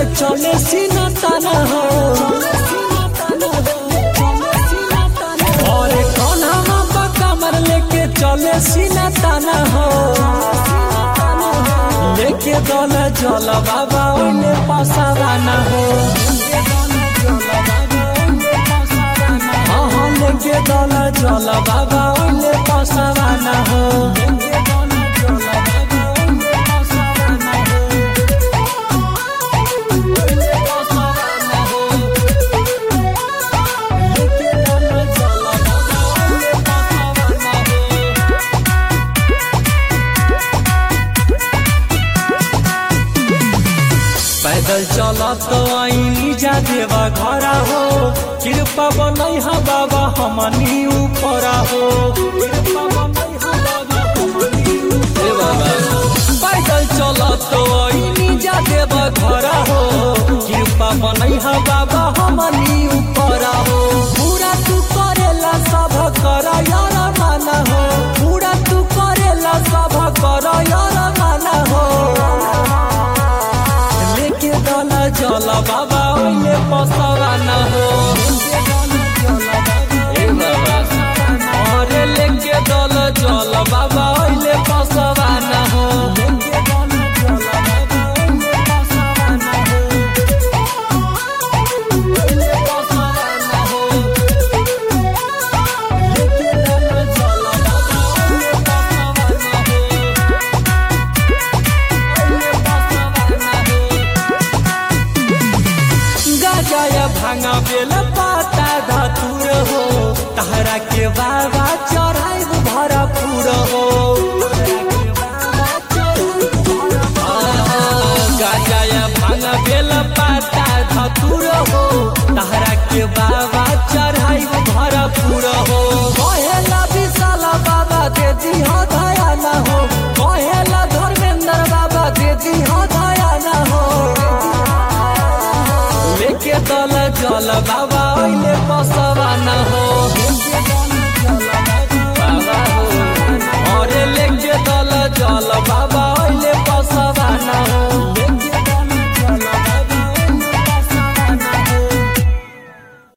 चले सीना ताना हो और कौन हम कमर लेके चले सीना ताना हो लेके दल जल बाबा ओले पसावाना हो हाँ हाँ लेके दल जल बाबा ओले पसावाना हो पैदल चलत आईनी जा देवा घरा हो कृपा बनई हा बाबा हमनी ऊपरा हो कृपा बनई हा बाबा हमनी ऊपरा हो। पैदल चलत आईनी जा देवा घरा हो कृपा बनई हा बाबा हमनी ऊपरा हो पूरा तू करेला सब कर यार माना हो पूरा तू करेला सब कर यार माना हो लेके दल जल बाबा ओइले पसवाना हो ए बाबा अरे लेके दल जल बाबा ओइले पसवाना हो गजय भांगा बेल पाता धतुर हो तहरा के बाबा चढ़ाई भरपूर हो गजय भांगा बेल पाता धतुर हो तहरा के बाबा चढ़ाई भरपूर हो कहेला विशाल बाबा दे दी हो दया न हो कहेला धर्मेंद्र बाबा दे दी हो दया न हो लेके दल जल बाबा ओइले पसवाना हो बाबा हो अरे लेके दल जल बाबा ओइले पसवाना हो